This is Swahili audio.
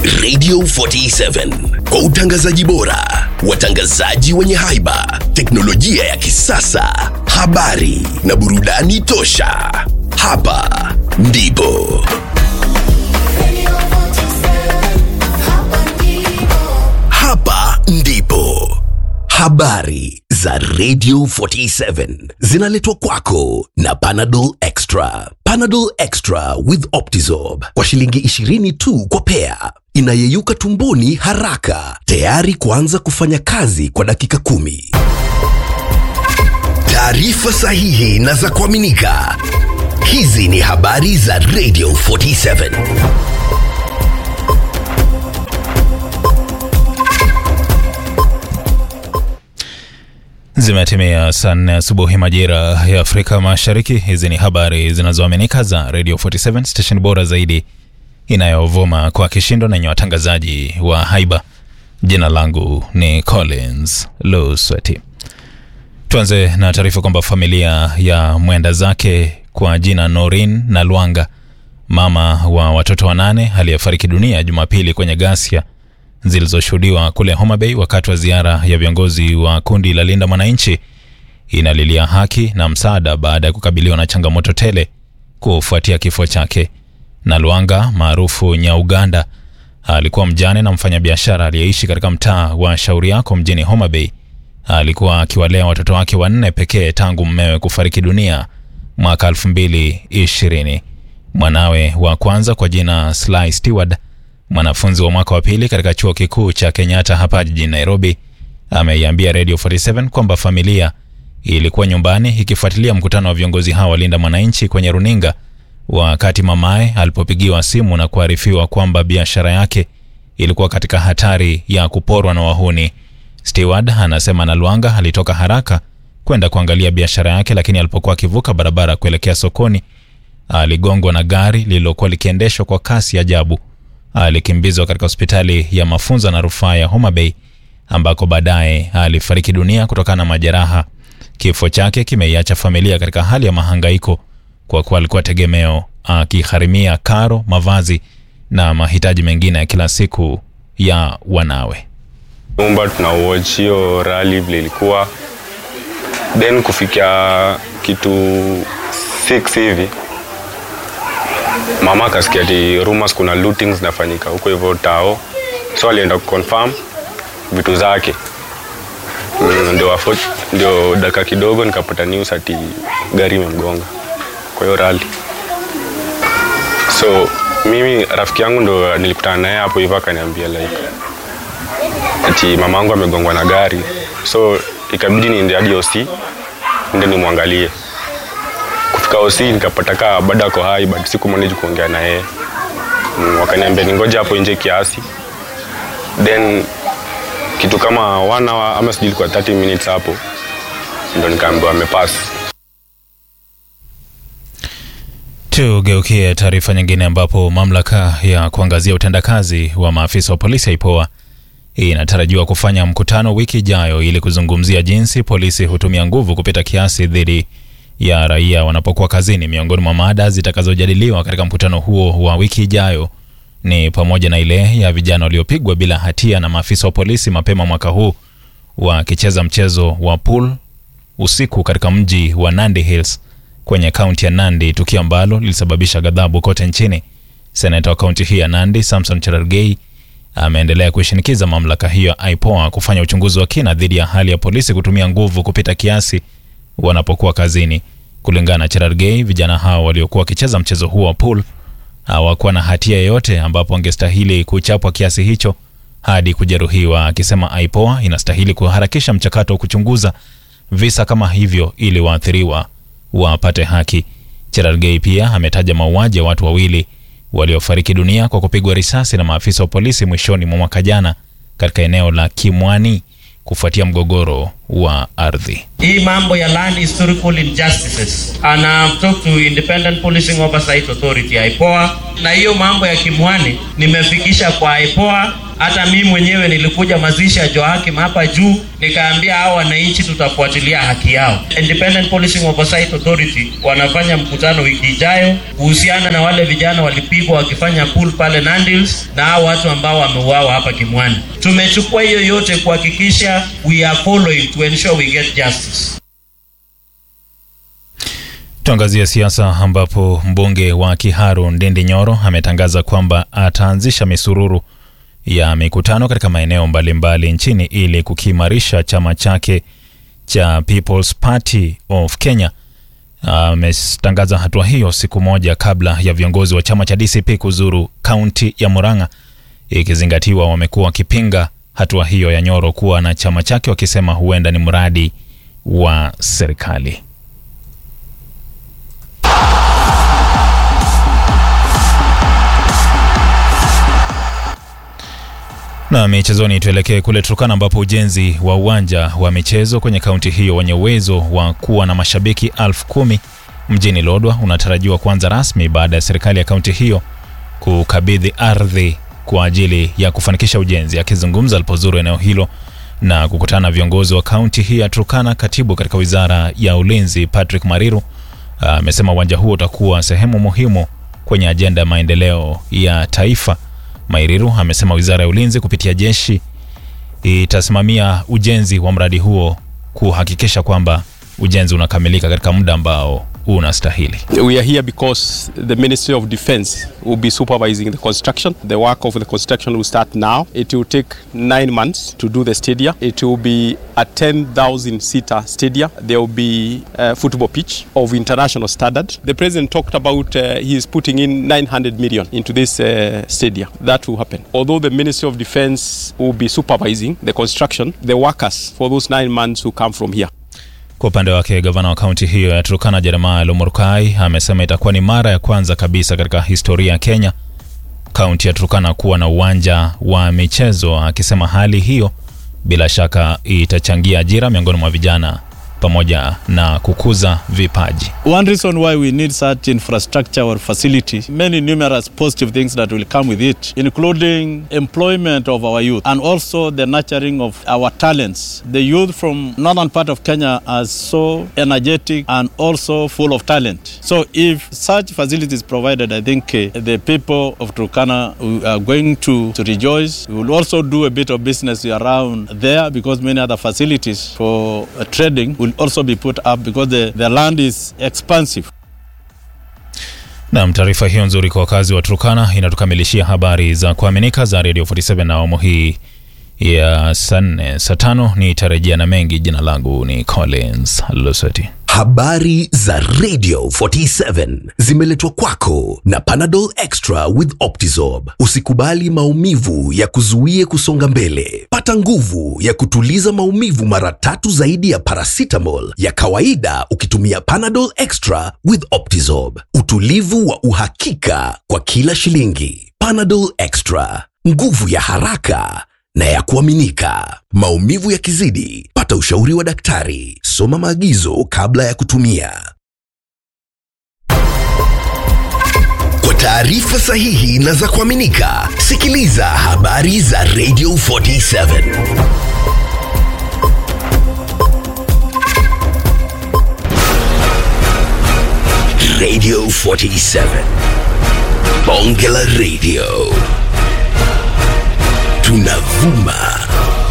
Radio 47 kwa utangazaji bora, watangazaji wenye haiba, teknolojia ya kisasa, habari na burudani tosha. Hapa ndipo hapa ndipo habari za Radio 47 zinaletwa kwako na Panadol Extra. Panadol Extra with Optizorb kwa shilingi 20 tu kwa pea, inayeyuka tumboni haraka, tayari kuanza kufanya kazi kwa dakika kumi. Taarifa sahihi na za kuaminika. Hizi ni habari za Radio 47. Zimetimia saa nne asubuhi majira ya Afrika Mashariki. Hizi ni habari zinazoaminika za Radio 47 station bora zaidi inayovuma kwa kishindo na yenye watangazaji wa haiba. Jina langu ni Collins Lusweti. Tuanze na taarifa kwamba familia ya mwenda zake kwa jina Norin na Lwanga, mama wa watoto wanane aliyefariki dunia Jumapili kwenye ghasia zilizoshuhudiwa kule Homa Bay wakati wa ziara ya viongozi wa kundi la Linda Mwananchi inalilia haki na msaada baada ya kukabiliwa na changamoto tele kufuatia kifo chake. Na Lwanga maarufu Nyauganda alikuwa mjane na mfanyabiashara aliyeishi katika mtaa wa Shauri Yako mjini Homa Bay. Alikuwa akiwalea watoto wake wanne pekee tangu mmewe kufariki dunia mwaka 2020. Mwanawe wa kwanza kwa jina Sly Stewart mwanafunzi wa mwaka wa pili katika chuo kikuu cha Kenyatta hapa jijini Nairobi ameiambia Radio 47 kwamba familia ilikuwa nyumbani ikifuatilia mkutano wa viongozi hao walinda mwananchi kwenye runinga wakati mamaye alipopigiwa simu na kuarifiwa kwamba biashara yake ilikuwa katika hatari ya kuporwa na wahuni. Stewart anasema Nalwanga alitoka haraka kwenda kuangalia biashara yake, lakini alipokuwa akivuka barabara kuelekea sokoni aligongwa na gari lililokuwa likiendeshwa kwa kasi ajabu alikimbizwa katika hospitali ya mafunzo na rufaa ya Homa Bay ambako baadaye alifariki dunia kutokana na majeraha. Kifo chake kimeiacha familia katika hali ya mahangaiko kwa kuwa alikuwa tegemeo, akigharimia karo, mavazi na mahitaji mengine ya kila siku ya wanawe. nyumba tuna watch hiyo rally vile ilikuwa then kufikia kitu 6 hivi mama akasikia ati rumors kuna looting zinafanyika huko hivyo tao so alienda kuconfirm vitu zake Mm, ndio afo- ndio dakika kidogo nikapata news ati gari imemgonga kwa hiyo rally so mimi rafiki yangu ndo nilikutana naye hapo hivyo akaniambia like ati mama yangu amegongwa na gari so ikabidi niende hadi OC ndio nimwangalie kufika OC nikapata kaa bado ako hai but sikumanage kuongea na yeye mm, wakaniambia ningoja hapo nje kiasi then kitu kama one hour ama sijui ilikuwa 30 minutes hapo ndo nikaambiwa amepass Tugeukie taarifa nyingine ambapo mamlaka ya kuangazia utendakazi wa maafisa wa polisi IPOA inatarajiwa kufanya mkutano wiki ijayo ili kuzungumzia jinsi polisi hutumia nguvu kupita kiasi dhidi ya raia wanapokuwa kazini. Miongoni mwa mada zitakazojadiliwa katika mkutano huo wa wiki ijayo ni pamoja na ile ya vijana waliopigwa bila hatia na maafisa wa polisi mapema mwaka huu wakicheza mchezo wa pool usiku katika mji wa Nandi Hills kwenye kaunti ya Nandi, tukio ambalo lilisababisha ghadhabu kote nchini. Seneta wa kaunti hii ya Nandi, Samson Cherargei, ameendelea kuishinikiza mamlaka hiyo ya IPOA kufanya uchunguzi wa kina dhidi ya hali ya polisi kutumia nguvu kupita kiasi wanapokuwa kazini. Kulingana na Cherargei, vijana hao waliokuwa wakicheza mchezo huo wa pool hawakuwa na hatia yoyote, ambapo wangestahili kuchapwa kiasi hicho hadi kujeruhiwa, akisema IPOA inastahili kuharakisha mchakato wa kuchunguza visa kama hivyo ili waathiriwa wapate haki. Cherargei pia ametaja mauaji ya watu wawili waliofariki dunia kwa kupigwa risasi na maafisa wa polisi mwishoni mwa mwaka jana katika eneo la Kimwani kufuatia mgogoro wa ardhi. hii mambo ya land historical injustices and I've talked to independent policing oversight authority IPOA na hiyo mambo ya kimwani nimefikisha kwa IPOA Hata mimi mwenyewe nilikuja mazishi ya Joakim hapa juu, nikaambia hao wananchi tutafuatilia haki yao. Independent Policing Oversight Authority wanafanya mkutano wiki ijayo kuhusiana na wale vijana walipigwa wakifanya pool pale Nandils na hao watu ambao wameuawa hapa Kimwani. Tumechukua hiyo yote kuhakikisha we are following to ensure we get justice. Tuangazie siasa ambapo mbunge wa Kiharu Ndindi Nyoro ametangaza kwamba ataanzisha misururu ya mikutano katika maeneo mbalimbali nchini ili kukiimarisha chama chake cha People's Party of Kenya. Ametangaza hatua hiyo siku moja kabla ya viongozi wa chama cha DCP kuzuru kaunti ya Murang'a, ikizingatiwa wamekuwa wakipinga hatua hiyo ya Nyoro kuwa na chama chake, wakisema huenda ni mradi wa serikali. Na michezoni, tuelekee kule Turkana ambapo ujenzi wa uwanja wa michezo kwenye kaunti hiyo wenye uwezo wa kuwa na mashabiki elfu kumi mjini Lodwa unatarajiwa kuanza rasmi baada ya serikali ya kaunti hiyo kukabidhi ardhi kwa ajili ya kufanikisha ujenzi. Akizungumza alipozuru eneo hilo na kukutana na viongozi wa kaunti hii ya Turkana, katibu katika wizara ya ulinzi Patrick Mariru amesema uwanja huo utakuwa sehemu muhimu kwenye ajenda ya maendeleo ya taifa. Mairiru amesema wizara ya ulinzi kupitia jeshi itasimamia ujenzi wa mradi huo kuhakikisha kwamba ujenzi unakamilika katika muda ambao unastahili. We are here because the Ministry of Defense will be supervising the construction. The work of the construction will start now. It will take nine months to do the stadium. It will be a 10,000 seater stadium. There will be a football pitch of international standard. The president talked about uh, he is putting in 900 million into this uh, stadium. That will happen. Although the Ministry of Defense will be supervising the construction, the workers for those nine months will come from here. Kwa upande wake gavana wa kaunti hiyo ya Turkana Jeremiah Lomurkai amesema itakuwa ni mara ya kwanza kabisa katika historia ya Kenya kaunti ya Turkana kuwa na uwanja wa michezo, akisema hali hiyo bila shaka itachangia ajira miongoni mwa vijana pamoja na kukuza vipaji. One reason why we need such infrastructure or facility, many numerous positive things that will come with it, including employment of our youth and also the nurturing of our talents. The youth from northern part of Kenya are so energetic and also full of talent. So if such facilities provided, I think uh, the people of Turkana are going to, to rejoice. We will also do a bit of business around there because many other facilities for uh, trading will also be put up because the, the land is expansive. Nam, taarifa hiyo nzuri kwa wakazi wa Turkana inatukamilishia habari za kuaminika za Radio 47 na awamu hii ya saa nne saa tano ni tarejea na mengi. Jina langu ni Collins Luseti. Habari za Radio 47 zimeletwa kwako na Panadol Extra with Optizorb. Usikubali maumivu ya kuzuie kusonga mbele. Pata nguvu ya kutuliza maumivu mara tatu zaidi ya paracetamol ya kawaida ukitumia Panadol Extra with Optizorb. Utulivu wa uhakika kwa kila shilingi. Panadol Extra, nguvu ya haraka na ya kuaminika. Maumivu yakizidi, pata ushauri wa daktari. Soma maagizo kabla ya kutumia. Kwa taarifa sahihi na za kuaminika, sikiliza habari za Radio 47. Radio 47. Bonge la Radio. Tunavuma